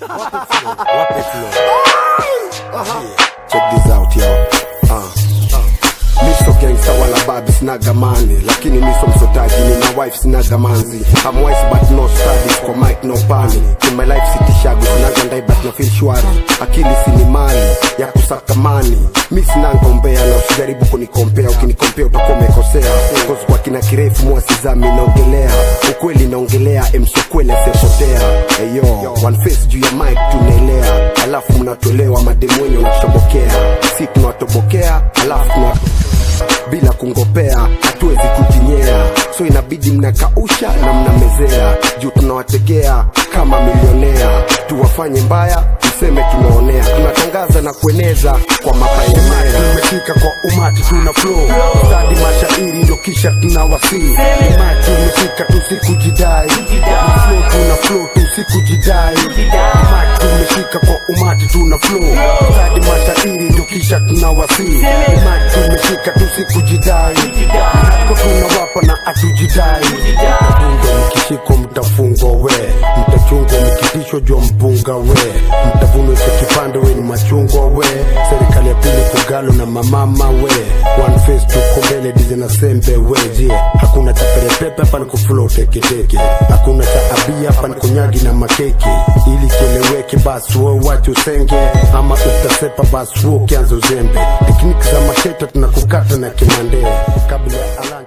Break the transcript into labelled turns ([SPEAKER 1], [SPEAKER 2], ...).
[SPEAKER 1] Wape flow. Check this out yo. Uh. Miso gangsta wala babi sinaga mani lakini miso msotaji nina wife sinaga manzi I'm wise but no studies kwa mic no pani in my life sitishagu sinaga ndai but na feel shwari akili sini mali ya kusaka mani mi sinanga umbea na usijaribu kunikompea ukinikompea utakuwa umekosea cause kwa kina kirefu mwasizami naongelea ukweli naongelea emsokwele asepotea eyo one face juu ya mic tunaelea alafu mnatolewa mademu wenye unatobokea si tunawatobokea alafu tunawa bila kungopea hatuwezi kujinyea so inabidi mnakausha na mnamezea juu tunawategea kama milionea tuwafanye mbaya tuseme tunaonea tunatangaza na kueneza kwa mapaenea tumefika kwa umati tuna flow stadi mashairi ndo kisha tunawasii umati umefika tusikujidai flow tuna flow tusikujidai umati tumefika kwa umati tuna flow stadi mashairi ndo kisha tunawasii umati tumefika tusikujidai ko tunawapa na atujidai mtabunga mkishiko mtafungwa we mtachungwa mkitishwa jua mpunga we mtavunwa cha kipande we ni machungwa we serikali ya pili kugalo na mamama we one face tuko mbele dize na sembe we je hakuna cha perepepe hapa ni kufulo teketeke hakuna cha abia hapa ni kunyagi na makeke ili kieleweke basi we wache usenge ama utasepa basi we ukianza uzembe tekniki za masheta tunakukata na kimande kabla ya ala